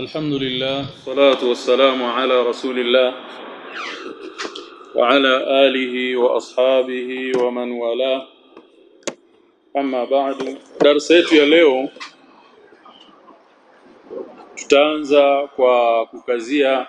الحمد لله والصلاة والسلام على رسول الله وعلى آله وأصحابه ومن والاه أما بعد darasa yetu ya leo tutaanza kwa kukazia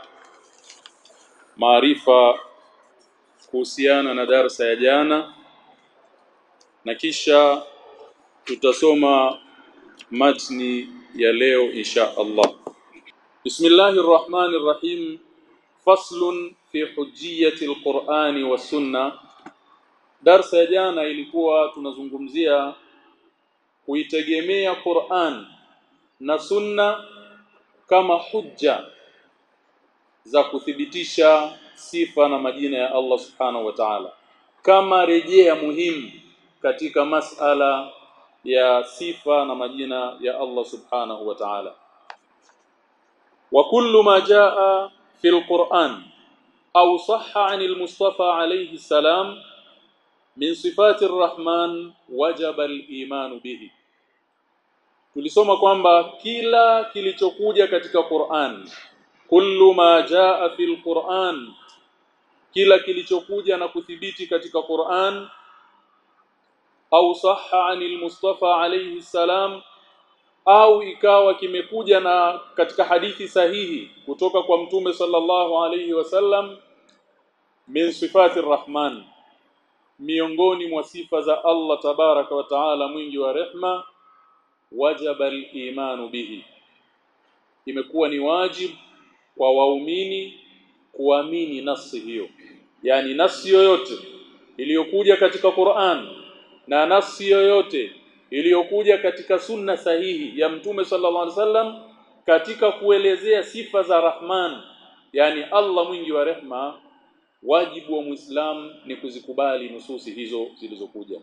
maarifa kuhusiana na darasa ya jana na kisha tutasoma matni ya leo insha Allah Bismillahir Rahmanir Rahim faslun fi hujjiyati al-Qur'ani was sunna Darsa ya jana ilikuwa tunazungumzia kuitegemea Qur'an na sunna kama hujja za kuthibitisha sifa na majina ya Allah Subhanahu wa Ta'ala kama rejea muhimu katika masala ya sifa na majina ya Allah Subhanahu wa Ta'ala wa kullu ma jaa fi al-Qur'an au sahha 'an al-Mustafa alayhi salam min sifati ar-Rahman wajaba al-iman bihi tulisoma kwamba kila kilichokuja katika Qur'an kullu ma jaa fi al-Qur'an kila kilichokuja na kuthibiti katika Qur'an au sahha anil Mustafa alayhi salam au ikawa kimekuja na katika hadithi sahihi kutoka kwa mtume sallallahu alayhi wasallam min sifati rahman miongoni mwa sifa za Allah tabaraka wa taala mwingi wa rehma wajaba al-imanu bihi imekuwa ni wajibu kwa waumini kuamini nasi hiyo yani nasi yoyote iliyokuja katika Qur'an na nasi yoyote iliyokuja katika sunna sahihi ya mtume sallallahu alaihi wasallam katika kuelezea sifa za Rahman yani Allah mwingi wa rehma wajibu wa Muislam ni kuzikubali nususi hizo zilizokuja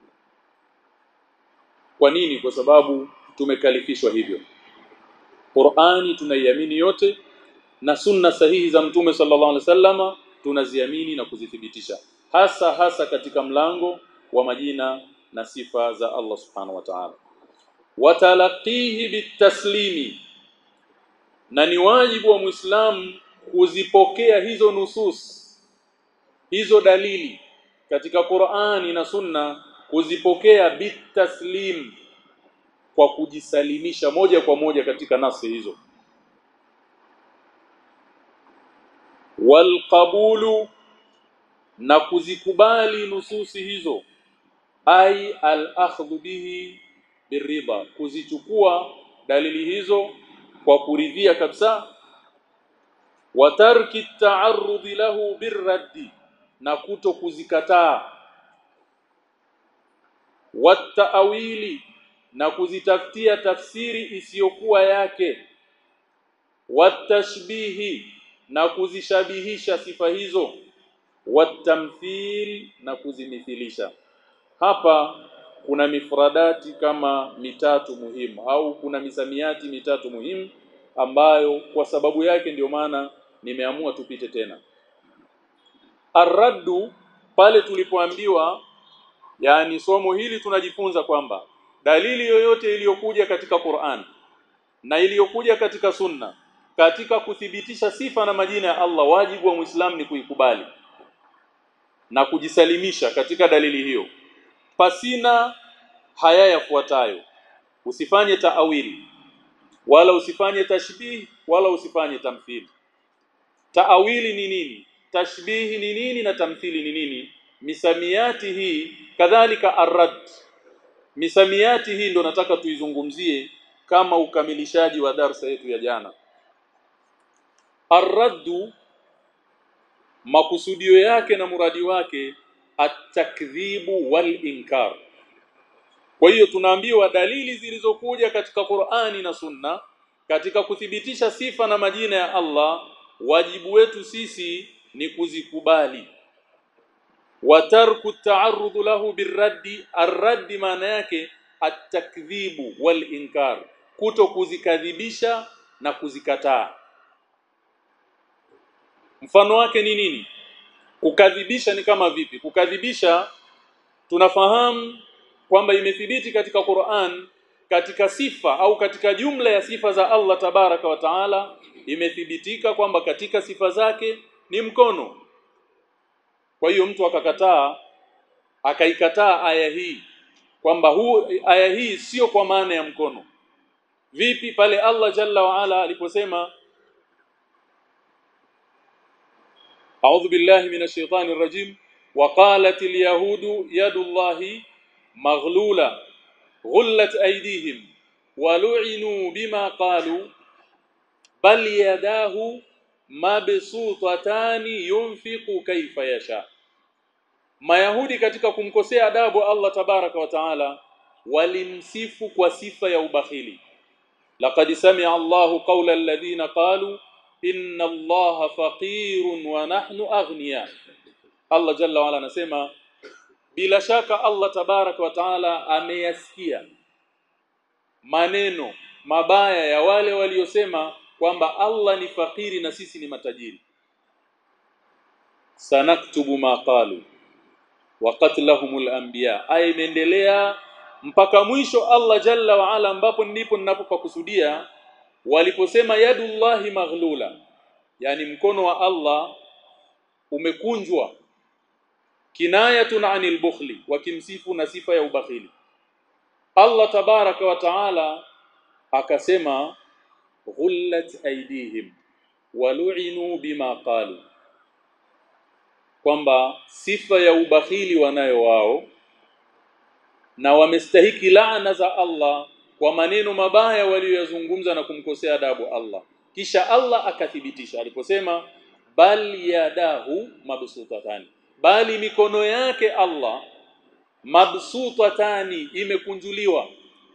kwa nini kwa sababu tumekalifishwa hivyo Qur'ani tunaiamini yote na sunna sahihi za mtume sallallahu alaihi wasallama tunaziamini na kuzithibitisha hasa hasa katika mlango wa majina na sifa za Allah subhanahu wa ta'ala watalaqihi bitaslimi na ni wajibu wa muislamu kuzipokea hizo nusus hizo dalili katika Qur'ani na Sunna kuzipokea bitaslim kwa kujisalimisha moja kwa moja katika nasi hizo walqabulu na kuzikubali nususi hizo ai al-akhdhu bihi birida kuzichukua dalili hizo kwa kuridhia kabisa wa tarki ta'arrud lahu birraddi na kuto kuzikataa wataawili na kuzitafutia tafsiri isiyokuwa yake watashbihi na kuzishabihisha sifa hizo watamthil na kuzimithilisha hapa kuna mifradati kama mitatu muhimu au kuna misamiati mitatu muhimu ambayo kwa sababu yake ndio maana nimeamua tupite tena arraddu pale tulipoambiwa yani somo hili tunajifunza kwamba dalili yoyote iliyokuja katika Qur'an na iliyokuja katika Sunna katika kuthibitisha sifa na majina ya Allah wajibu wa Muislamu ni kuikubali na kujisalimisha katika dalili hiyo pasina haya yafuatayo usifanye taawili wala usifanye tashbih wala usifanye tamthili taawili ni nini tashbihi ni nini na tamthili ni nini misamiati hii kadhalika arrad misamiati hii ndo nataka tuizungumzie kama ukamilishaji wa darsa yetu ya jana arraddu makusudio yake na muradi wake at-takdhibu wal inkar kwa hiyo tunaambiwa dalili zilizokuja katika Qur'ani na Sunna katika kuthibitisha sifa na majina ya Allah wajibu wetu sisi ni kuzikubali watarku ta'arrud lahu birraddi arraddi maana yake at-takdhibu wal inkar kuto kuzikadhibisha na kuzikataa mfano wake ni nini kukadhibisha ni kama vipi kukadhibisha tunafahamu kwamba imethibiti katika Qur'an katika sifa au katika jumla ya sifa za Allah tabaraka wa taala imethibitika kwamba katika sifa zake ni mkono kwa hiyo mtu akakataa akaikataa aya hii kwamba huu aya hii sio kwa maana ya mkono vipi pale Allah jalla wa ala aliposema أعوذ بالله من الشيطان الرجيم وقالت اليهود يد الله مغلولة غلت أيديهم ولعنوا بما قالوا بل يداه مبسوطتان ينفق كيف يشاء Mayahudi katika kumkosea adabu Allah tabaraka wa taala walimsifu kwa sifa ya ubakhili laqad sami'a Allahu qawla alladhina qalu inna Allaha faqirun wa nahnu aghniya Allah jalla wa ala anasema bila shaka Allah tabaraka wa taala ameyasikia maneno mabaya ya wale waliosema kwamba Allah ni fakiri na sisi ni matajiri sanaktubu ma qalu wa qatlahumul anbiya aya imeendelea mpaka mwisho Allah jalla wa ala ambapo ndipo ninapopakusudia waliposema yadullahi maghlula yani mkono wa Allah umekunjwa kinayatun anil bukhli wakimsifu na sifa ya ubakhili Allah tabaraka wa taala akasema ghullat aydihim walu'inu bima qalu kwamba sifa ya ubakhili wanayo wao na wamestahiki laana za Allah kwa maneno mabaya waliyozungumza na kumkosea adabu Allah kisha Allah akathibitisha aliposema bal yadahu mabsutatani bali mikono yake Allah mabsutatani imekunjuliwa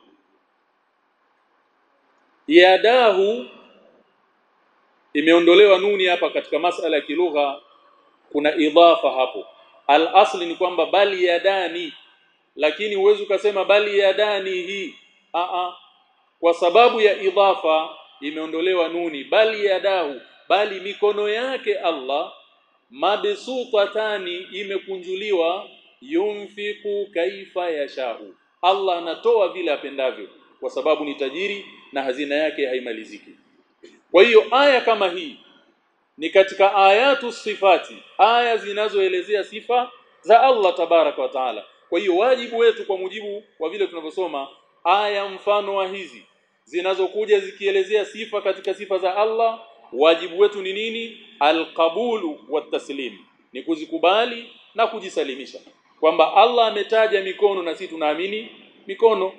yadahu imeondolewa nuni hapa katika masala ya kilugha kuna idhafa hapo al asli ni kwamba bali yadani lakini uwezo ukasema bali yadani hii a a kwa sababu ya idhafa imeondolewa nuni bali yadahu bali mikono yake Allah mabsutatani imekunjuliwa yunfiku kaifa yashau Allah anatoa vile apendavyo kwa sababu ni tajiri na hazina yake haimaliziki kwa hiyo aya kama hii ni katika ayatu sifati aya zinazoelezea sifa za Allah tabaraka wa taala kwa hiyo wajibu wetu kwa mujibu wa vile tunavyosoma aya mfano wa hizi zinazokuja zikielezea sifa katika sifa za Allah wajibu wetu ni nini alqabulu wataslim ni kuzikubali na kujisalimisha kwamba Allah ametaja mikono na sisi tunaamini mikono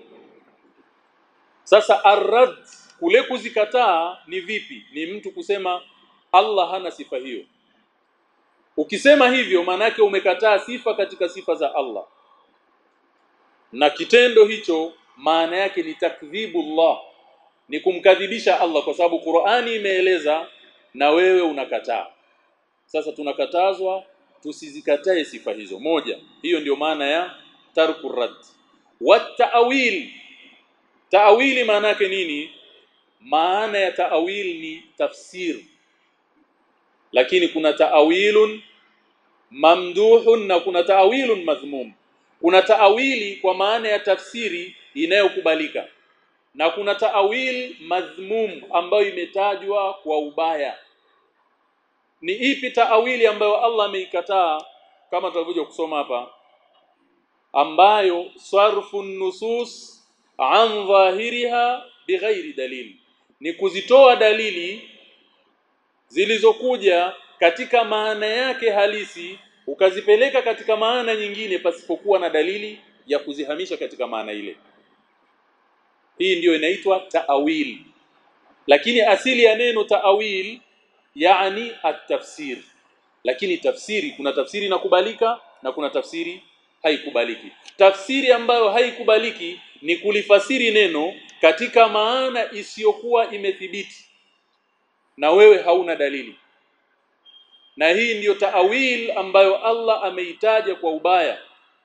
sasa arrad kule kuzikataa ni vipi ni mtu kusema Allah hana sifa hiyo ukisema hivyo maanake umekataa sifa katika sifa za Allah na kitendo hicho maana yake ni takdhibullah ni kumkadhibisha Allah kwa sababu Qur'ani imeeleza na wewe unakataa sasa tunakatazwa tusizikatae sifa hizo moja hiyo ndiyo maana ya tarku rad wat-ta'wil ta'wili maana yake nini maana ya ta'wil ni tafsir lakini kuna ta'wilun mamduhun na kuna ta'wilun madhmum kuna ta'wili kwa maana ya tafsiri inayokubalika na kuna ta'wil madhmum ambayo imetajwa kwa ubaya ni ipi ta'wili ambayo Allah ameikataa kama tulivyokuja kusoma hapa ambayo sarfu nusus an dhahiriha bighairi dalili ni kuzitoa dalili zilizokuja katika maana yake halisi ukazipeleka katika maana nyingine pasipokuwa na dalili ya kuzihamisha katika maana ile hii ndiyo inaitwa taawil lakini asili ya neno taawil yani at-tafsir lakini tafsiri kuna tafsiri inakubalika na kuna tafsiri haikubaliki tafsiri ambayo haikubaliki ni kulifasiri neno katika maana isiyokuwa imethibiti na wewe hauna dalili na hii ndiyo taawil ambayo Allah ameitaja kwa ubaya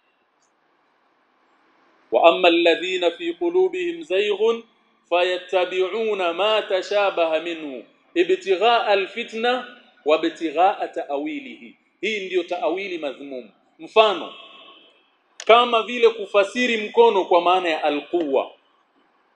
wa amma alladhina fi qulubihim zayghun fayattabi'una ma tashabaha minhu ibtigha'a alfitna wa ibtigha'a ta'wilihi hii ndiyo taawili madhmum mfano kama vile kufasiri mkono kwa maana ya alquwa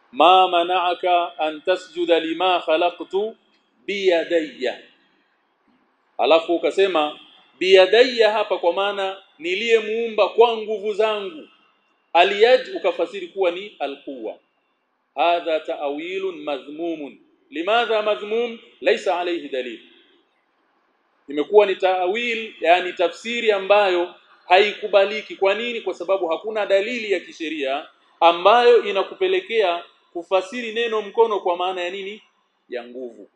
ma mana'aka an tasjuda lima khalaqtu biyadayya alafu ukasema biyadayya hapa kwa maana niliyemuumba kwa nguvu zangu aliyad ukafasiri kuwa ni alquwa hadha ta'wilun madhmumun limadha madhmum laysa alayhi dalil imekuwa ni ta'wil yani tafsiri ambayo haikubaliki kwa nini kwa sababu hakuna dalili ya kisheria ambayo inakupelekea kufasiri neno mkono kwa maana ya nini ya nguvu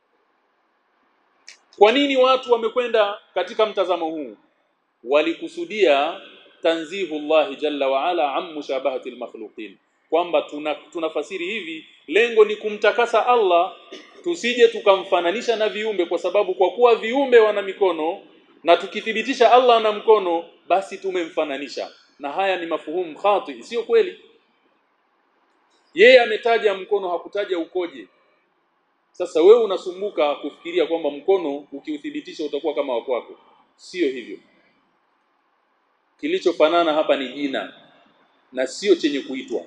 kwa nini watu wamekwenda katika mtazamo huu walikusudia tanzihullah jalla wa ala am mushabahati almakhluqin kwamba tuna tunafasiri hivi lengo ni kumtakasa Allah tusije tukamfananisha na viumbe kwa sababu kwa kuwa viumbe wana mikono na tukithibitisha Allah na mkono basi tumemfananisha na haya ni mafuhumu khati sio kweli yeye ametaja mkono hakutaja ukoje sasa wewe unasumbuka kufikiria kwamba mkono ukiuthibitisha utakuwa kama wakwako sio hivyo kilichofanana hapa ni jina na sio chenye kuitwa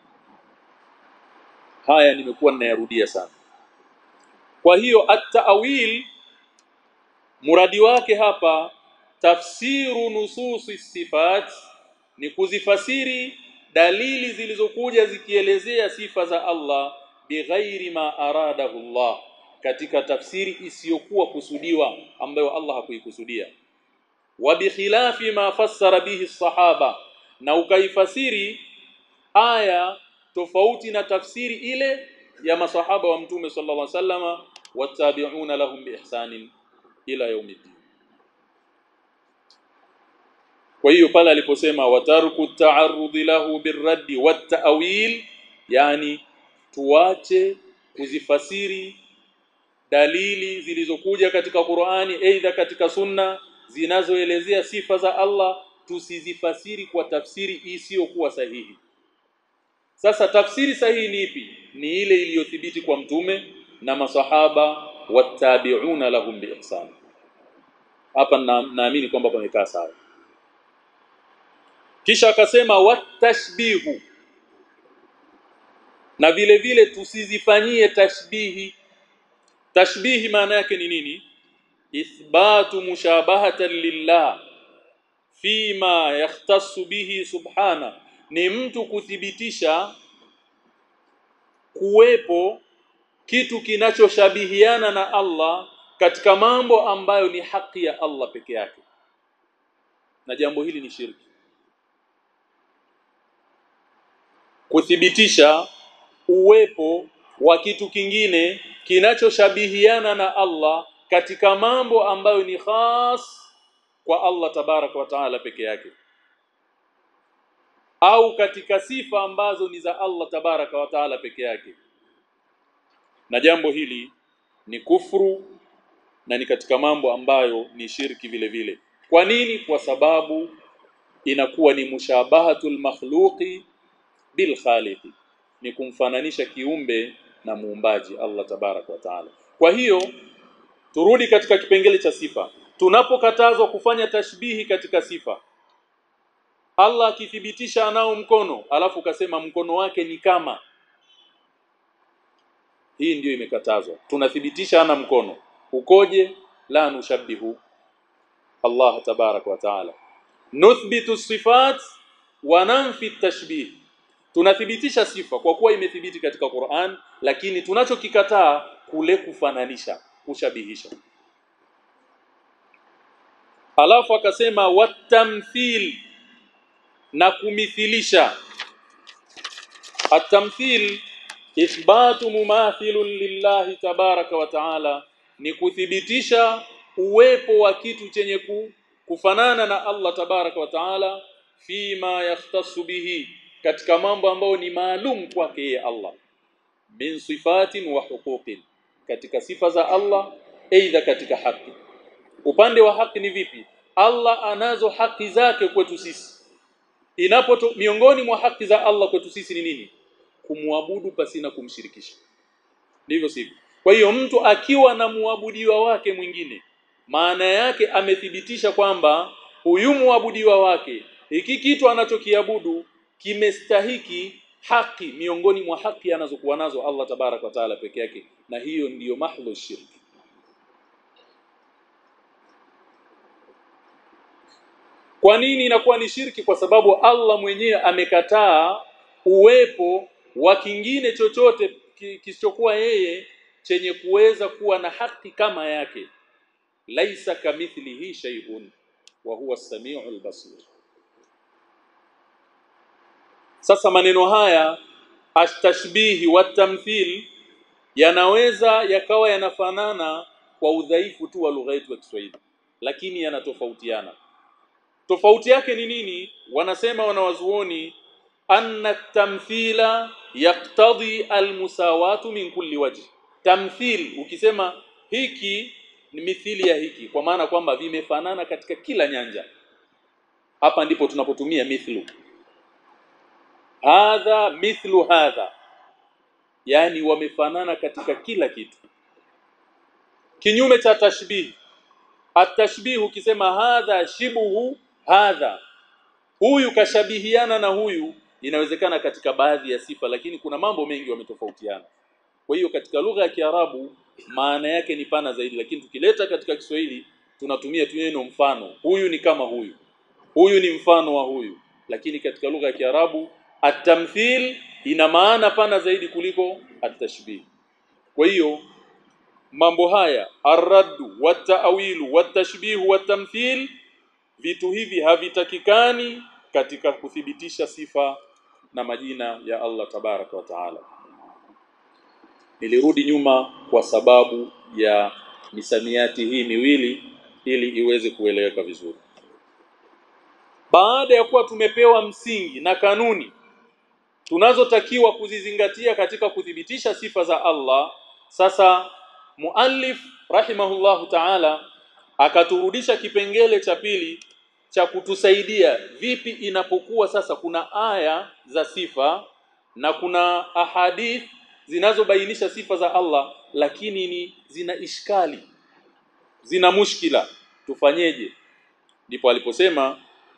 haya nimekuwa ninayarudia sana kwa hiyo at-ta'wil muradi wake hapa tafsiru nususi sifat ni kuzifasiri dalili zilizokuja zikielezea sifa za Allah bighairi ma aradahu Allah katika tafsiri isiyokuwa kusudiwa ambayo Allah hakuikusudia wa bikhilafi ma fassara bihi sahaba na ukaifasiri aya tofauti na tafsiri ile ya masahaba wa mtume sallallahu alaihi wasallama watabi'una lahum biihsanin ila yaumiddin kwa hiyo pale aliposema watarku ta'arrudi lahu birraddi wat-ta'wil yani tuache kuzifasiri dalili zilizokuja katika Qur'ani aidha katika sunna zinazoelezea sifa za Allah tusizifasiri kwa tafsiri isiyokuwa sahihi sasa tafsiri sahihi ni ipi ni ile iliyothibiti kwa mtume na masahaba watabi'una lahum biihsan hapa naamini kwamba pamekaa sawa kisha akasema watashbihu na vile vile tusizifanyie tashbihi tashbihi maana yake ni nini ithbatu mushabahatan lillah fima yahtassu bihi subhana ni mtu kuthibitisha kuwepo kitu kinachoshabihiana na Allah katika mambo ambayo ni haki ya Allah peke yake na jambo hili ni shirki kuthibitisha uwepo wa kitu kingine kinachoshabihiana na Allah katika mambo ambayo ni khas kwa Allah tabaraka wa taala peke yake au katika sifa ambazo ni za Allah tabaraka wa taala peke yake na jambo hili ni kufuru na ni katika mambo ambayo ni shirki vile vile kwa nini kwa sababu inakuwa ni mushabahatul makhluqi bil khaliqi ni kumfananisha kiumbe na muumbaji Allah tabaraka wa taala kwa hiyo turudi katika kipengele cha sifa tunapokatazwa kufanya tashbihi katika sifa Allah akithibitisha anao mkono alafu ukasema mkono wake ni kama hii ndiyo imekatazwa tunathibitisha ana mkono ukoje la nushabihu Allah tabarak wa taala nuthbitu sifat wa nanfi tashbih tunathibitisha sifa kwa kuwa imethibiti katika Qur'an lakini tunachokikataa kule kufananisha kushabihisha alafu akasema watamthil na kumithilisha atamthil ithbatu mumathilun lillahi tabaraka wa taala ni kuthibitisha uwepo wa kitu chenye ku, kufanana na Allah tabaraka wa taala fima yahtassu bihi katika mambo ambayo ni maalum kwake yeye Allah min sifatin wa huquqin katika sifa za Allah aidha katika haki upande wa haki ni vipi Allah anazo haki zake kwetu sisi inapo miongoni mwa haki za Allah kwetu sisi ni nini kumwabudu pasina kumshirikisha ndivyo sivyo kwa hiyo mtu akiwa na muabudiwa wake mwingine maana yake amethibitisha kwamba huyu muabudiwa wake hiki kitu anachokiabudu kimestahiki haki miongoni mwa haki anazokuwa nazo Allah tabarak wa taala peke yake na hiyo ndiyo mahdhu shirki Kwa nini inakuwa ni shirki? Kwa sababu Allah mwenyewe amekataa uwepo wa kingine chochote kisichokuwa yeye chenye kuweza kuwa na haki kama yake. Laisa kamithlihi shay'un wa huwa as-sami'ul basir. Sasa maneno haya atashbihi wa tamthil yanaweza yakawa yanafanana kwa udhaifu tu wa lugha yetu ya Kiswahili lakini yanatofautiana tofauti yake ni nini wanasema wanawazuoni anna tamthila yaktadhi almusawatu min kulli wajh tamthil ukisema hiki ni mithili ya hiki kwa maana kwamba vimefanana katika kila nyanja hapa ndipo tunapotumia mithlu hadha mithlu hadha yani wamefanana katika kila kitu kinyume cha tashbih atashbih ukisema hadha shibuhu hadha huyu kashabihiana na huyu inawezekana katika baadhi ya sifa lakini kuna mambo mengi wametofautiana kwa hiyo katika lugha ya Kiarabu maana yake ni pana zaidi lakini tukileta katika Kiswahili tunatumia tu neno mfano huyu ni kama huyu huyu ni mfano wa huyu lakini katika lugha ya Kiarabu atamthil ina maana pana zaidi kuliko atashbih kwa hiyo mambo haya arraddu wataawilu watashbihu watamthil vitu hivi havitakikani katika kuthibitisha sifa na majina ya Allah tabaraka wa taala nilirudi nyuma kwa sababu ya misamiati hii miwili ili iweze kueleweka vizuri baada ya kuwa tumepewa msingi na kanuni tunazotakiwa kuzizingatia katika kuthibitisha sifa za Allah sasa muallif rahimahullahu ta'ala akaturudisha kipengele cha pili cha kutusaidia vipi inapokuwa sasa kuna aya za sifa na kuna ahadith zinazobainisha sifa za Allah lakini ni zina ishkali zina mushkila tufanyeje ndipo aliposema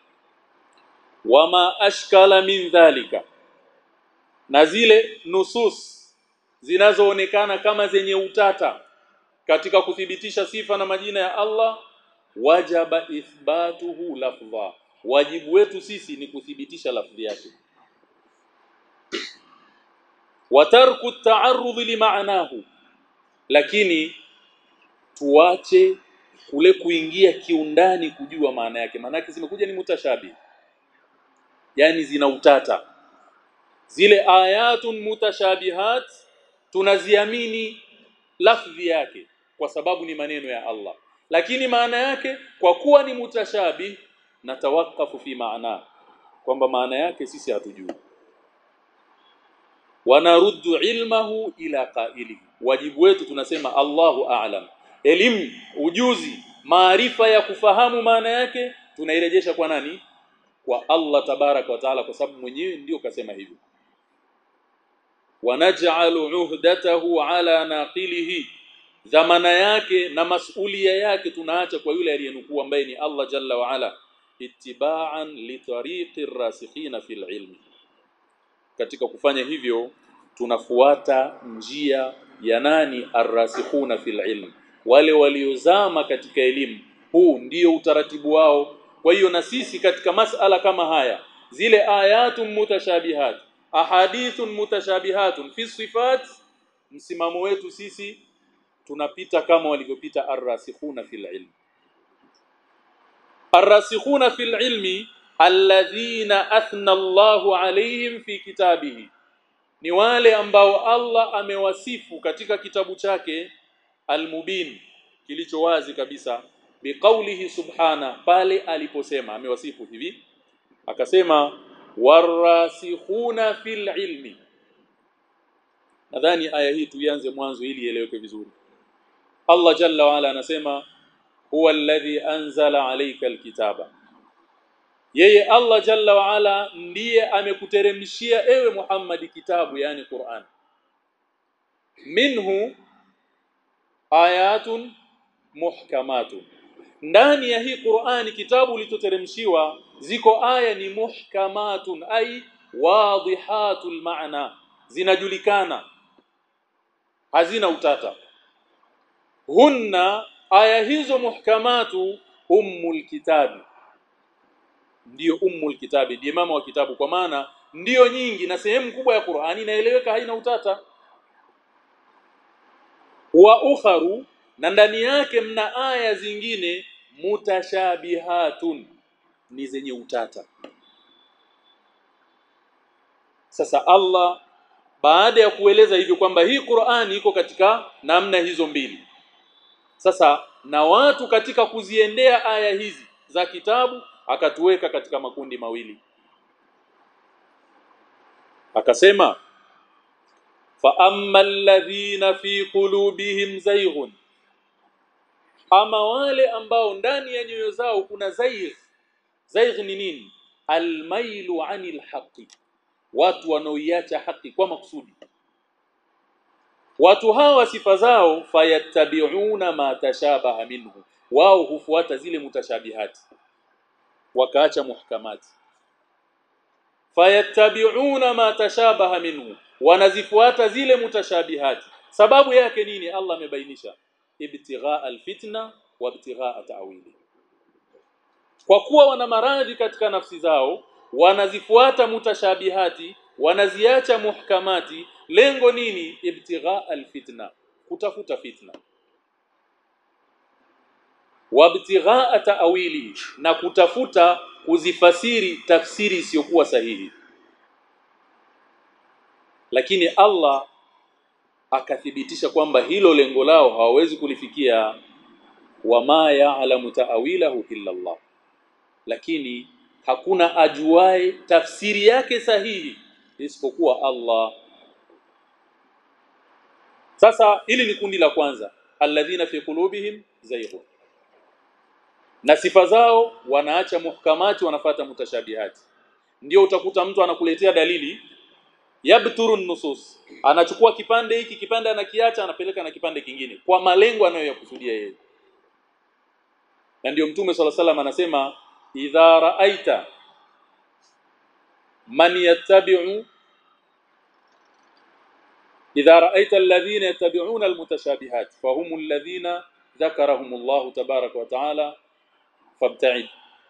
wama ashkala min dhalika na zile nusus zinazoonekana kama zenye utata katika kuthibitisha sifa na majina ya Allah wajaba ithbatuhu lafdha wajibu wetu sisi ni kuthibitisha lafdhi yake watarku ta'arrud limaanahu lakini tuache kule kuingia kiundani kujua maana yake maana yake zimekuja ni mutashabi yani zina utata zile ayatun mutashabihat tunaziamini lafdhi yake kwa sababu ni maneno ya Allah lakini maana yake kwa kuwa ni mutashabih na tawakafu fi maana kwamba maana yake sisi hatujui wanaruddu ilmahu ila qailihi wajibu wetu tunasema Allahu a'lam elimu ujuzi maarifa ya kufahamu maana yake tunairejesha kwa nani kwa Allah tabaraka wa taala kwa sababu mwenyewe ndio kasema hivyo wanaj'alu uhdatahu ala naqilihi dhamana yake na masulia yake tunaacha kwa yule aliyenukuu ambaye ni Allah jalla wa ala ittiba'an li tariqi rasikhina fil ilmi katika kufanya hivyo tunafuata njia ya nani arrasikhuna fil ilm wale waliozama katika elimu huu ndio utaratibu wao kwa hiyo na sisi katika masala kama haya zile ayatun mutashabihat ahadithun mutashabihatun fi sifat msimamo wetu sisi tunapita kama walivyopita arrasikhuna fil ilm arrasikhuna fil ilmi alladhina athna Allahu alayhim fi kitabihi ni wale ambao Allah amewasifu katika kitabu chake almubin kilicho wazi kabisa biqaulihi subhana pale aliposema amewasifu hivi akasema warasikhuna fil ilmi nadhani aya hii tuianze mwanzo ili ieleweke vizuri Allah jalla wa ala anasema huwa alladhi anzala alayka alkitaba yeye Allah jalla wa ala ndiye amekuteremshia ewe Muhammad kitabu yani Qur'an minhu ayatun muhkamatun ndani ya hii Qur'ani kitabu litoteremshiwa ziko aya ni muhkamatun ai wadihatul maana zinajulikana hazina utata hunna aya hizo muhkamatu ummul kitabi ndiyo ummul kitabi ndiye mama wa kitabu kwa maana ndiyo nyingi na sehemu kubwa ya Qur'ani inaeleweka haina utata wa ukharu na ndani yake mna aya zingine mutashabihatun ni zenye utata sasa Allah baada ya kueleza hivyo kwamba hii Qur'ani iko katika namna hizo mbili sasa na watu katika kuziendea aya hizi za kitabu akatuweka katika makundi mawili akasema fa ammal ladhina fi qulubihim zayghun ama wale ambao ndani ya nyoyo zao kuna zaigh zaigh ni nini almailu anil haqi watu wanaoiacha haki kwa makusudi watu hawa sifa zao fayattabi'una ma tashabaha minhu wao hufuata zile mutashabihati wakaacha muhkamati fayattabi'una ma tashabaha minhu wanazifuata zile mutashabihati sababu yake nini Allah amebainisha ibtigha alfitna wa ibtigha ta'wili kwa kuwa wana maradhi katika nafsi zao wanazifuata mutashabihati wanaziacha muhkamati lengo nini ibtigha alfitna kutafuta fitna wabtigha ta'wili na kutafuta kuzifasiri tafsiri isiyokuwa sahihi lakini Allah akathibitisha kwamba hilo lengo lao hawawezi kulifikia wama ya'lamu ta'wilahu illa Allah lakini hakuna ajuae tafsiri yake sahihi isipokuwa Allah sasa hili ni kundi la kwanza alladhina fi qulubihim zayghun na sifa zao wanaacha muhkamati wanafata mutashabihati ndio utakuta mtu anakuletea dalili yabturu nusus anachukua kipande hiki kipande anakiacha anapeleka na kipande kingine kwa malengo anayoyakusudia yeye na ndio mtume swalla salam anasema idha raaita man yattabi'u idha raaita alladhina yattabi'una almutashabihat fahum alladhina dhakarahum Allah tabaraka wa taala fabta'id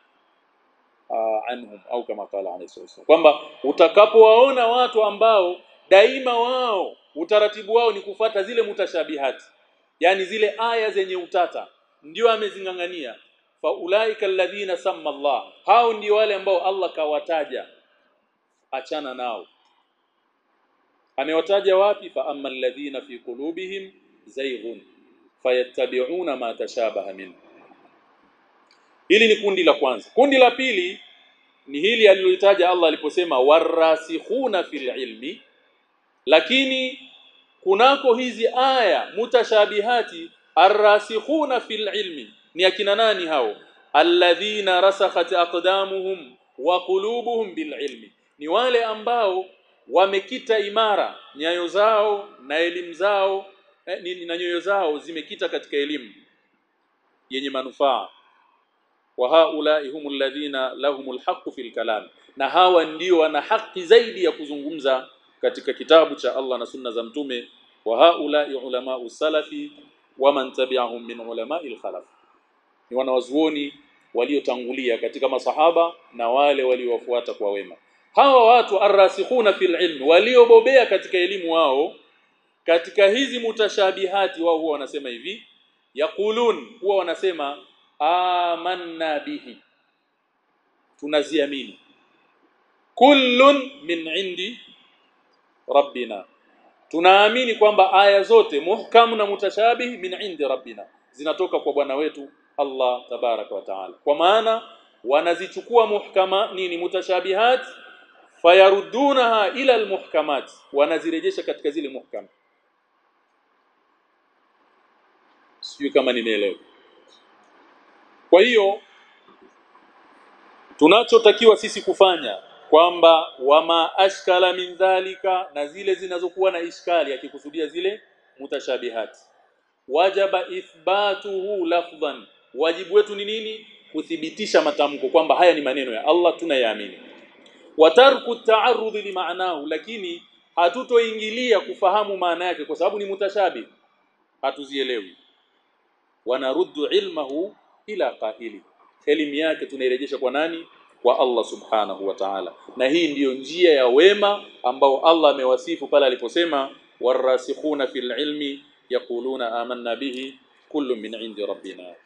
anhum au kama qala alayhi wasallam kwamba utakapowaona watu ambao daima wao utaratibu wao ni kufata zile mutashabihati yani zile aya zenye utata ndio amezingangania fa ulaika alladhina samma Allah hao ndio wale ambao Allah kawataja achana nao amewataja wapi fa amma alladhina fi qulubihim zayghun fayattabi'una ma tashabaha minhu Hili ni kundi la kwanza. Kundi la pili ni hili alilolitaja Allah aliposema warasikhuna fil ilmi lakini kunako hizi aya mutashabihati arrasikhuna fil ilmi ni akina nani hao alladhina rasakhat aqdamuhum wa qulubuhum bil ilmi ni wale ambao wamekita imara nyayo zao na elimu zao eh, na nyoyo zao zimekita katika elimu yenye manufaa wa haulai humul ladhina lahumul haqqu fil kalam na hawa ndio wana haki zaidi ya kuzungumza katika kitabu cha Allah na sunna za mtume wa haulai ulama salafi wa man tabi'ahum min ulama'il khalaf ni wanawazuoni waliotangulia katika masahaba na wale waliowafuata kwa wema hawa watu arrasikhuna fil ilm waliobobea katika elimu wao katika hizi mutashabihati wao huwa wanasema hivi yaqulun huwa wanasema amanna bihi tunaziamini kullun min indi rabbina tunaamini kwamba aya zote muhkam na mutashabih min indi rabbina zinatoka kwa bwana wetu Allah tabaraka wa taala kwa maana wanazichukua muhkama nini mutashabihat fayaruddunaha ila almuhkamat wanazirejesha katika zile muhkam sio kama nimeelewa kwa hiyo tunachotakiwa sisi kufanya kwamba wama ashkala min dhalika na zile zinazokuwa na ishkali akikusudia zile mutashabihati wajaba ithbatuhu lafdhan wajibu wetu ni nini kuthibitisha matamko kwamba haya ni maneno ya Allah tunayaamini wa tarku ta'arrud limaanahu lakini hatutoingilia kufahamu maana yake kwa sababu ni mutashabi hatuzielewi wanaruddu ilmahu ila qaili elimu yake tunairejesha kwa nani kwa Allah subhanahu wa ta'ala na hii ndiyo njia ya wema ambao Allah amewasifu pale aliposema warasikhuna fil ilmi yaquluna amanna bihi kullu min indi rabbina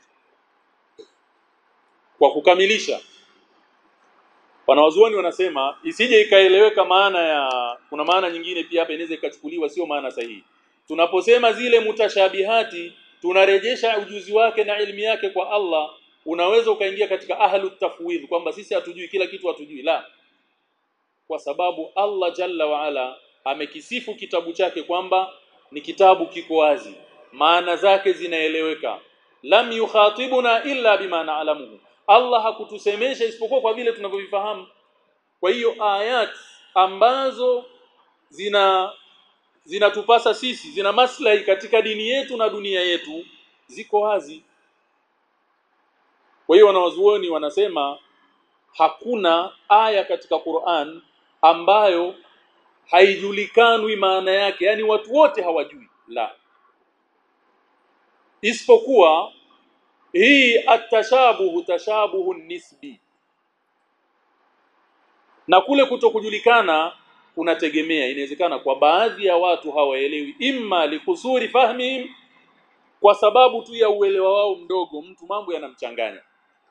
kwa kukamilisha wanawazuoni wanasema isije ikaeleweka maana ya kuna maana nyingine pia hapa inaweza ikachukuliwa sio maana sahihi tunaposema zile mutashabihati tunarejesha ujuzi wake na elimu yake kwa Allah unaweza ukaingia katika ahlu tafwidh kwamba sisi hatujui kila kitu hatujui la kwa sababu Allah jalla wa ala amekisifu kitabu chake kwamba ni kitabu kiko wazi maana zake zinaeleweka lam yukhatibuna illa bima na'lamuhu Allah hakutusemesha isipokuwa kwa vile tunavyovifahamu kwa hiyo ayat ambazo zina zinatupasa sisi zina maslahi katika dini yetu na dunia yetu ziko wazi kwa hiyo wanawazuoni wanasema hakuna aya katika Qur'an ambayo haijulikanwi maana yake yani watu wote hawajui la isipokuwa hii atashabuhu tashabuhu nisbi na kule kutokujulikana kunategemea inawezekana kwa baadhi ya watu hawaelewi imma likusuri fahmihim kwa sababu tu ya uelewa wao mdogo mtu mambo yanamchanganya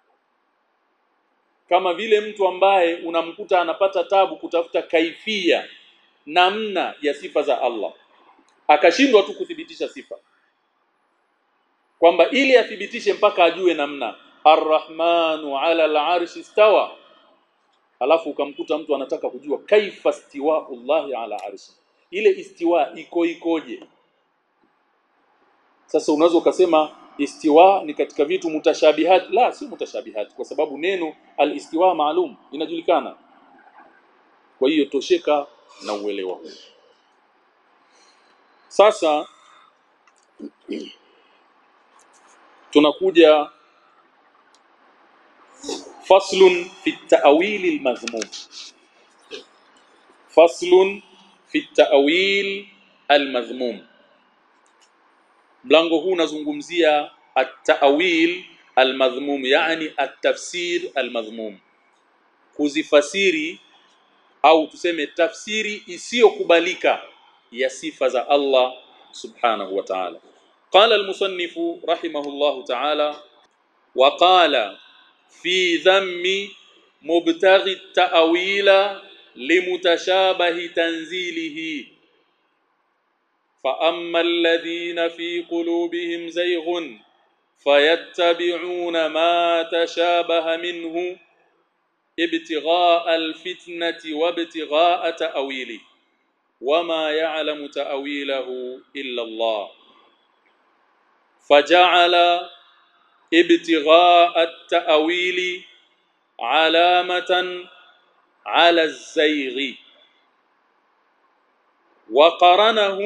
kama vile mtu ambaye unamkuta anapata tabu kutafuta kaifia namna ya sifa za Allah akashindwa tu kuthibitisha sifa kwamba ili athibitishe mpaka ajue namna arrahmanu ala al-arshi stawa alafu ukamkuta mtu anataka kujua kaifa stiwaullahi ala arshi ile istiwa iko ikoje sasa unaweza ukasema istiwa ni katika vitu mutashabihat la si mutashabihat kwa sababu neno al-istiwa maalum inajulikana kwa hiyo tosheka na uelewa huu sasa tunakuja faslun fi at-ta'wil al-madhmum faslun fi at-ta'wil al-madhmum mlango huu unazungumzia at-ta'wil al-madhmum yani at-tafsir al-madhmum kuzifasiri au tuseme tafsiri isiyokubalika ya sifa za Allah subhanahu wa ta'ala قال المصنف رحمه الله تعالى وقال في ذم مبتغي التأويل لمتشابه تنزيله فأما الذين في قلوبهم زيغ فيتبعون ما تشابه منه ابتغاء الفتنة وابتغاء تأويله وما يعلم تأويله إلا الله فجعل ابتغاء التأويل علامة على الزيغ وقرنه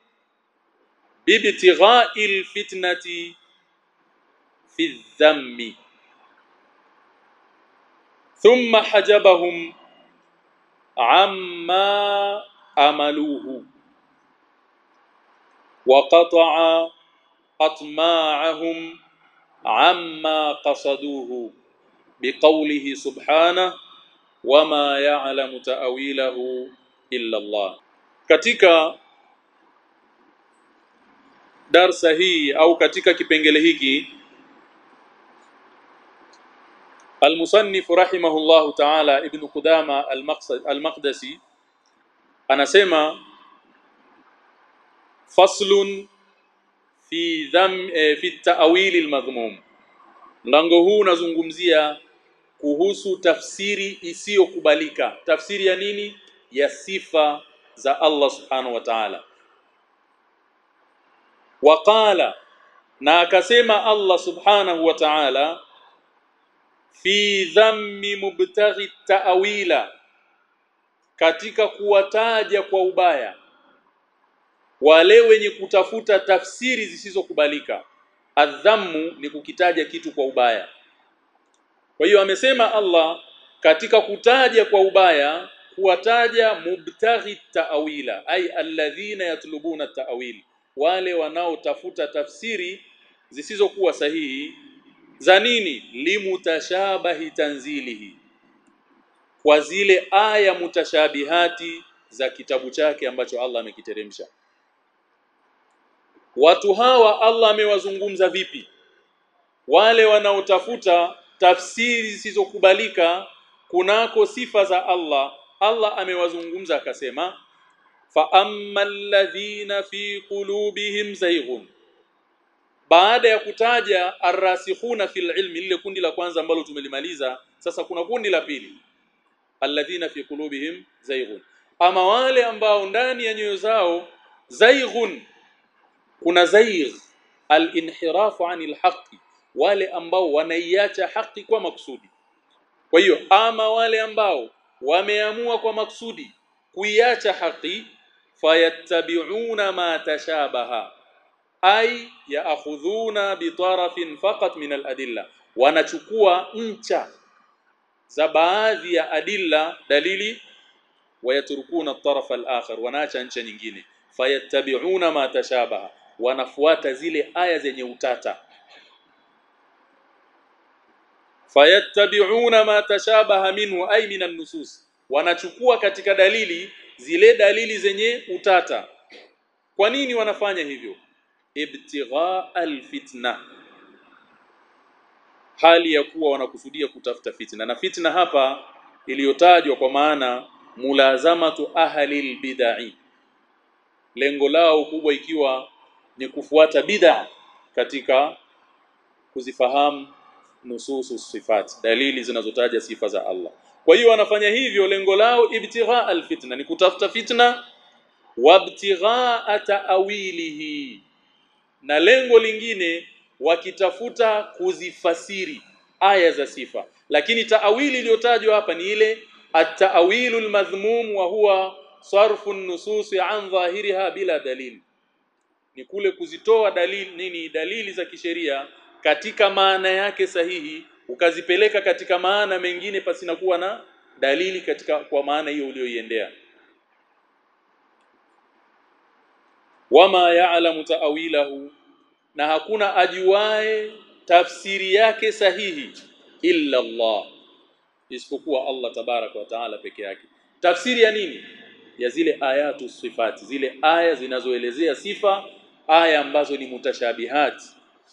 بابتغاء الفتنة في الذم ثم حجبهم عما أملوه وقطع أطماعهم عما قصدوه بقوله سبحانه وما يعلم تأويله إلا الله katika darsa hii au katika kipengele hiki المصنف رحمه الله تعالى ابن قدامة المقصد المقدسي anasema faslun fi dham eh, fi ta'wil almadhmum mlango huu unazungumzia kuhusu tafsiri isiyokubalika tafsiri ya nini ya sifa za Allah subhanahu wa ta'ala waqala na akasema Allah subhanahu wa ta'ala fi dhammi mubtaghi ta'wila katika kuwataja kwa ubaya wale wenye kutafuta tafsiri zisizokubalika adhammu ni kukitaja kitu kwa ubaya kwa hiyo amesema Allah katika kutaja kwa ubaya kuwataja mubtaghi ta'wila ay alladhina yatlubuna ta'wil wale wanaotafuta tafsiri zisizokuwa sahihi za nini limutashabahi tanzilihi kwa zile aya mutashabihati za kitabu chake ambacho Allah amekiteremsha watu hawa Allah amewazungumza vipi wale wanaotafuta tafsiri zisizokubalika kunako sifa za Allah Allah amewazungumza akasema fa ammal ladhina fi qulubihim zayghun baada ya kutaja arrasikhuna fil ilmi lile kundi la kwanza ambalo tumelimaliza sasa kuna kundi la pili alladhina fi qulubihim zayghun ama wale ambao ndani ya nyoyo zao zayghun kuna zaigh al-inhirafu anil haqqi wale ambao wanaiacha haki kwa makusudi kwa hiyo ama wale ambao wameamua kwa makusudi kuiacha haki fayattabi'una ma tashabaha ay ya'khudhuna bitarafin faqat min al-adilla wanachukua ncha za baadhi ya adilla dalili wayaturukuna at-taraf al-akhar wanaacha ncha nyingine fayattabi'una ma tashabaha wanafuata zile aya zenye utata fayattabi'una ma tashabaha minhu ay min an-nusus wanachukua katika dalili zile dalili zenye utata kwa nini wanafanya hivyo ibtigha al-fitna hali ya kuwa wanakusudia kutafuta fitna na fitna hapa iliyotajwa kwa maana mulazamatu ahli al-bid'ah lengo lao kubwa ikiwa ni kufuata bid'a katika kuzifahamu nususu sifat dalili zinazotaja sifa za Allah kwa hiyo wanafanya hivyo lengo lao ibtigha alfitna ni kutafuta fitna wabtigha ta'wilihi na lengo lingine wakitafuta kuzifasiri aya za sifa lakini taawili iliyotajwa hapa ni ile at-ta'wilu al-madhmum wa huwa sarfu an-nusus an dhahiriha bila dalili ni kule kuzitoa dalili nini dalili za kisheria katika maana yake sahihi ukazipeleka katika maana mengine pasina kuwa na dalili katika kwa maana hiyo uliyoiendea wama ya'lamu ta'wilahu na hakuna ajuae tafsiri yake sahihi illa Allah isipokuwa Allah tabaraka wa taala peke yake tafsiri ya nini ya zile ayatu sifati zile aya zinazoelezea sifa aya ambazo ni mutashabihati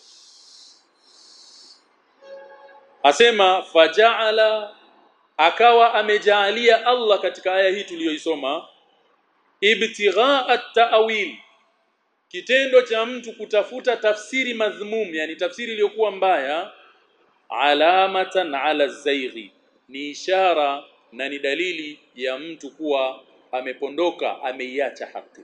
asema faja'ala akawa amejaalia Allah katika aya hii tuliyoisoma ibtigha at-ta'wil kitendo cha mtu kutafuta tafsiri madhmum yani tafsiri iliyokuwa mbaya alamatan ala zaighi ni ishara na ni dalili ya mtu kuwa amepondoka ameiacha haki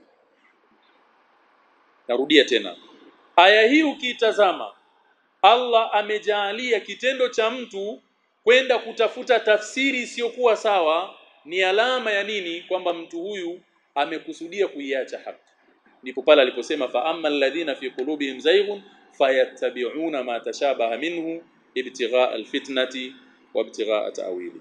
narudia tena aya hii ukiitazama Allah amejaalia kitendo cha mtu kwenda kutafuta tafsiri isiyokuwa sawa ni alama ya nini kwamba mtu huyu amekusudia kuiacha haki ndipo pale aliposema fa amma alladhina fi qulubihim zayghun fayattabi'una ma tashabaha minhu ibtigha alfitnati wa ibtigha ta'wili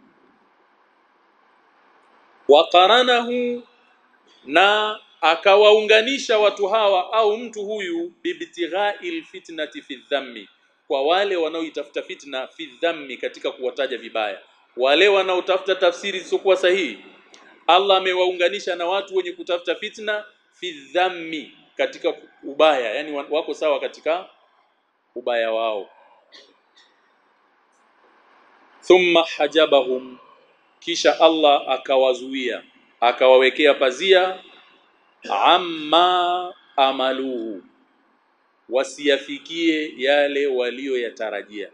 wa qaranahu na akawaunganisha watu hawa au mtu huyu bibtigha'il fitnati fi dhammi kwa wale wanaoitafuta fitna fi dhammi katika kuwataja vibaya wale wanaotafuta tafsiri zisizokuwa sahihi Allah amewaunganisha na watu wenye kutafuta fitna fi dhammi katika ubaya yani wako sawa katika ubaya wao thumma hajabahum kisha Allah akawazuia akawawekea pazia amma amaluhu wasiyafikie yale walioyatarajia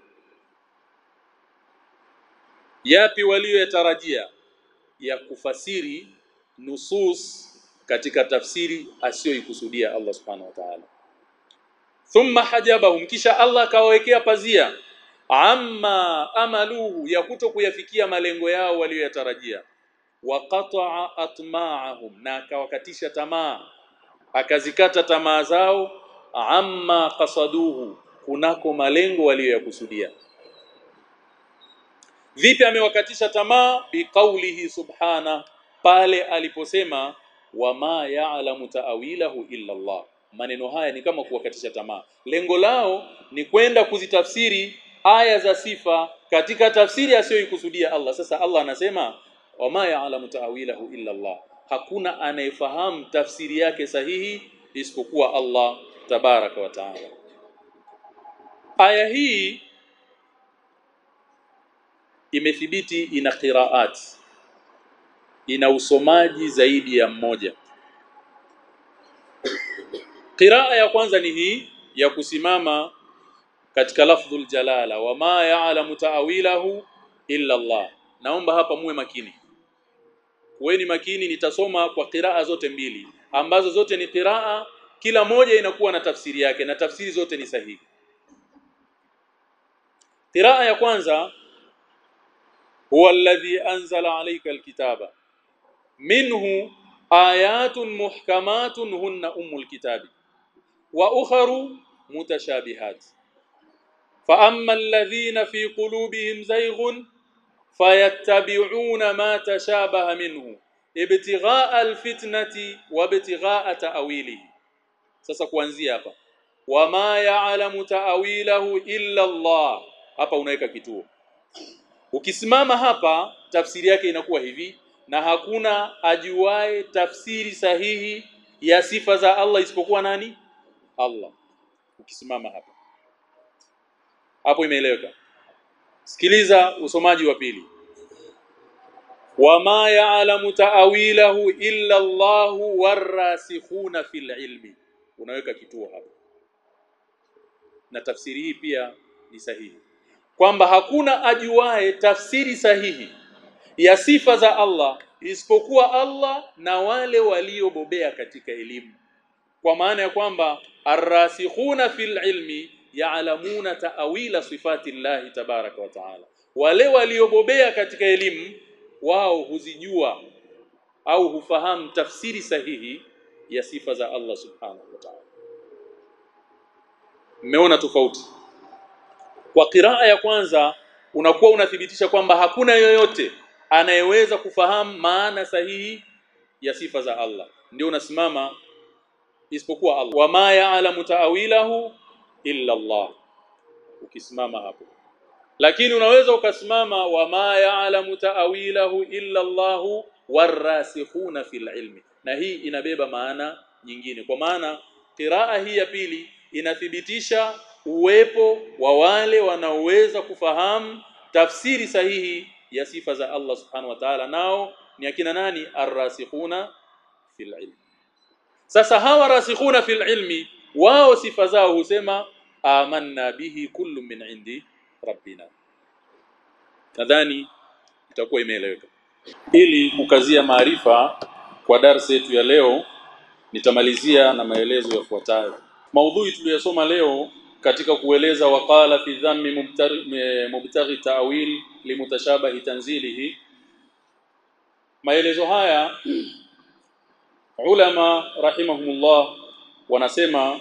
yapi walioyatarajia ya kufasiri nusus katika tafsiri asiyoikusudia Allah subhanahu wa ta'ala thumma hajabahum kisha Allah akawawekea pazia amma amaluhu ya kuto kuyafikia malengo yao walioyatarajia wa qata'a atma'ahum na akawakatisha tamaa akazikata tamaa zao amma qasaduhu kunako malengo waliyoyakusudia vipi amewakatisha tamaa biqaulihi subhana pale aliposema wama ya'lamu ta'wilahu illa Allah maneno haya ni kama kuwakatisha tamaa lengo lao ni kwenda kuzitafsiri aya za sifa katika tafsiri asiyoikusudia Allah sasa Allah anasema wama ya'lamu ta'wilahu illa Allah hakuna anayefahamu tafsiri yake sahihi isipokuwa Allah tabaraka wa taala aya hii imethibiti ina qiraat ina usomaji zaidi ya mmoja qiraa ya kwanza ni hii ya kusimama katika lafdhul jalala wama ya'lamu ta'wilahu illa Allah naomba hapa muwe makini kuweni makini nitasoma kwa qiraa zote mbili ambazo zote ni qiraa kila moja inakuwa na tafsiri yake na tafsiri zote ni sahihi qiraa ya kwanza huwa alladhi anzala alayka alkitaba minhu ayatun muhkamatun hunna ummul kitabi wa ukharu mutashabihat fa amma alladhina fi qulubihim zayghun fayattabi'una ma tashabaha minhu ibtigha'a alfitnati wa ibtigha'a ta'wilihi sasa kuanzia hapa wama ya'lamu ta'wilahu illa Allah hapa unaweka kituo ukisimama hapa tafsiri yake inakuwa hivi na hakuna ajuae tafsiri sahihi ya sifa za Allah isipokuwa nani Allah ukisimama hapa hapo imeeleweka sikiliza usomaji wa pili wama ya'lamu ta'wilahu illa Allahu warasikhuna fil ilmi unaweka kituo hapa na tafsiri hii pia ni sahihi kwamba hakuna ajuae tafsiri sahihi ya sifa za Allah isipokuwa Allah na wale waliobobea katika elimu kwa maana ya kwamba arrasikhuna fil ilmi ya'lamuna ta'wila sifati Allah tabaraka wa taala wale waliobobea katika elimu wao huzijua au hufahamu tafsiri sahihi ya sifa za Allah subhanahu wa ta'ala mmeona tofauti kwa qiraa ya kwanza unakuwa unathibitisha kwamba hakuna yoyote anayeweza kufahamu maana sahihi ya sifa za Allah ndio unasimama isipokuwa Allah wama ya'lamu ta'wilahu illa Allah ukisimama hapo lakini unaweza ukasimama wama ya'lamu ta'wilahu illa Allah warasikhuna fil ilmi na hii inabeba maana nyingine kwa maana qiraa hii ya pili inathibitisha uwepo wa wale wanaoweza kufahamu tafsiri sahihi ya sifa za Allah subhanahu wa ta'ala nao ni akina nani arrasikhuna fil ilmi sasa hawa rasikhuna fil ilmi wao sifa zao husema amanna bihi kullu min indi rabbina nadhani itakuwa imeeleweka ili kukazia maarifa kwa darasa yetu ya leo nitamalizia na maelezo yafuatayo maudhui tuliyosoma leo katika kueleza waqala fi dhammi mubtaghi ta'wil limutashabahi tanzilihi maelezo haya ulama rahimahumullah wanasema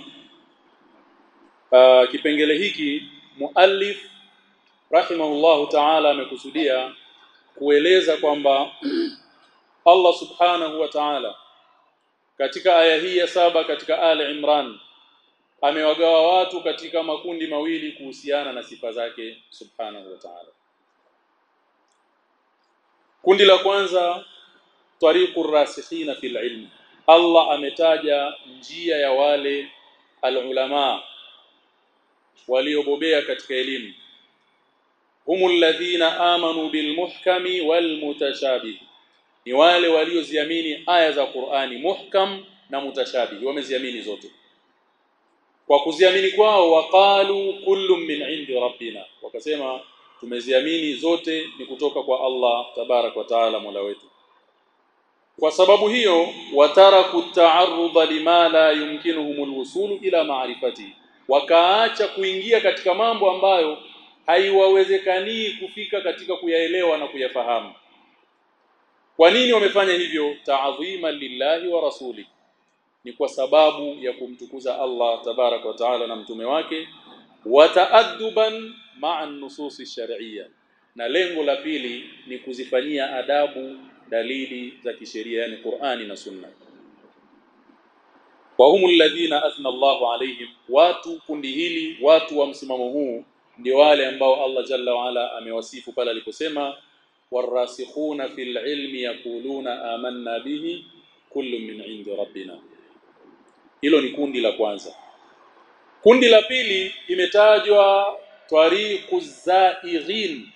uh, kipengele hiki muallif rahimahullahu ta'ala amekusudia kueleza kwamba Allah subhanahu wa ta'ala katika aya hii ya saba katika Ali Imran amewagawa watu katika makundi mawili kuhusiana na sifa zake subhanahu wa ta'ala kundi la kwanza tariqur rasikhina fil ilm Allah ametaja njia ya wale alulama waliobobea katika elimu humul ladhina amanu bil muhkami wal mutashabih ni wale walioziamini aya za Qur'ani muhkam na mutashabih wameziamini zote kwa kuziamini kwao waqalu kullu min indi rabbina wakasema tumeziamini zote ni kutoka kwa Allah tabarak wa taala mola wetu kwa sababu hiyo wataraku ta'arruda lima la yumkinuhum alwusulu ila ma'rifati wakaacha kuingia katika mambo ambayo haiwawezekani kufika katika kuyaelewa na kuyafahamu kwa nini wamefanya hivyo ta'dhima lillahi wa rasuli ni kwa sababu ya kumtukuza Allah tabarak wa taala na mtume wake wa ta'adduban ma'a nususi shar'iyya na lengo la pili ni kuzifanyia adabu dalili za kisheria yani Qur'ani na Sunna wa humul ladhina athna Allahu alaihim watu kundi hili watu wa msimamo huu ndio wale ambao Allah jalla wa ala amewasifu pale aliposema warasikhuna fil ilmi yaquluna amanna bihi kullu min indi rabbina hilo ni kundi la kwanza kundi la pili imetajwa tariqu zaighin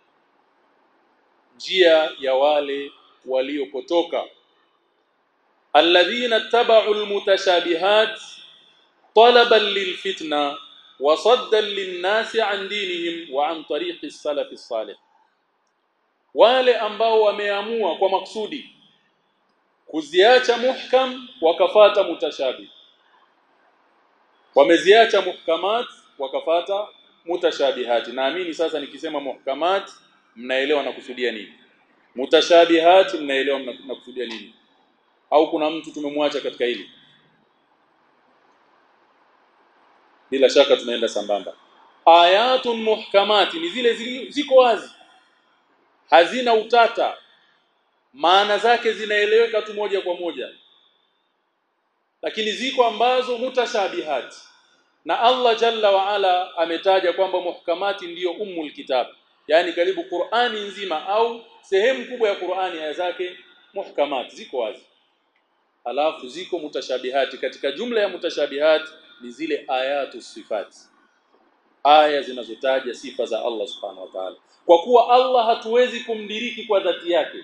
njia ya wale waliopotoka alladhina tabau almutashabihat talaban lilfitna wa saddan linnasi an dinihim wa an tariqi salaf salih wale ambao wameamua kwa maksudi kuziacha muhkam wakafata mutashabih wameziacha muhkamat wakafata mutashabihati naamini sasa nikisema muhkamat mnaelewa nakusudia nini mutashabihati mnaelewa nakusudia nini au kuna mtu tumemwacha katika hili bila shaka tunaenda sambamba ayatun muhkamati ni zile ziko wazi hazina utata maana zake zinaeleweka tu moja kwa moja lakini ziko ambazo mutashabihati na Allah jalla wa ala ametaja kwamba muhkamati ndiyo ummul kitab yani karibu Qur'ani nzima au sehemu kubwa ya Qur'ani aya zake muhkamati ziko wazi alafu ziko mutashabihati katika jumla ya mutashabihati ni zile ayatu sifati aya zinazotaja sifa za Allah subhanahu wa ta'ala kwa kuwa Allah hatuwezi kumdiriki kwa dhati yake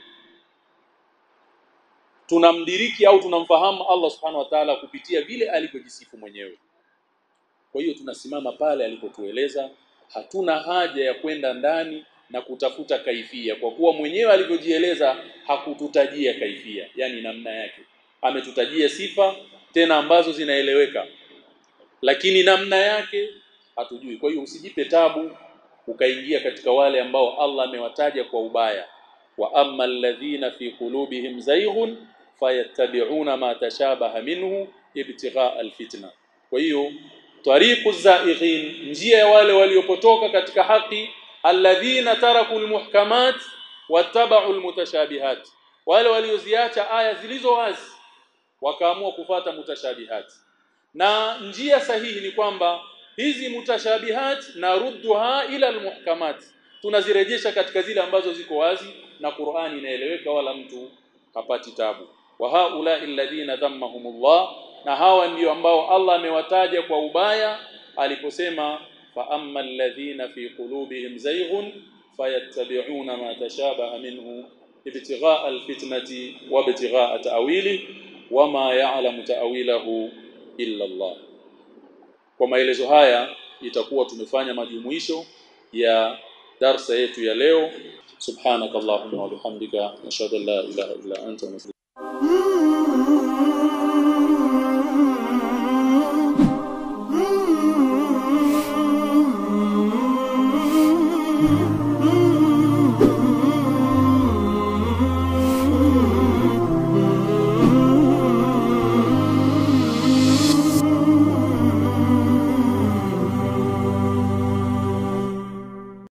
tunamdiriki au tunamfahamu Allah subhanahu wa ta'ala kupitia vile alivyojisifu mwenyewe kwa hiyo tunasimama pale alipotueleza hatuna haja ya kwenda ndani na kutafuta kaifia kwa kuwa mwenyewe alivyojieleza hakututajia kaifia yani namna yake ametutajia sifa tena ambazo zinaeleweka lakini namna yake hatujui kwa hiyo usijipe tabu ukaingia katika wale ambao Allah amewataja kwa ubaya wa amma alladhina fi qulubihim zayghun fayattabi'una ma tashabaha minhu ibtigha alfitna kwa hiyo tariqu zaighin njia ya wale waliopotoka katika haki alladhina taraku almuhkamat wattaba'u almutashabihat wale walioziacha aya zilizo wazi wakaamua kufata mutashabihat na njia sahihi ni kwamba hizi mutashabihat na rudduha ila almuhkamat tunazirejesha katika zile ambazo ziko wazi na Qur'ani inaeleweka wala mtu hapati tabu wa haula alladhina dhammahumullah na hawa ndio ambao Allah amewataja kwa ubaya aliposema fa amma alladhina fi qulubihim zayghun fayattabi'una ma tashabaha minhu ibtigha'a alfitnati wa ibtigha'a ta'wili wama ya'lamu ta'wilahu illa Allah kwa maelezo haya itakuwa tumefanya majumuisho ya darsa yetu ya leo subhanakallahumma wa bihamdika nashhadu an la ilaha illa anta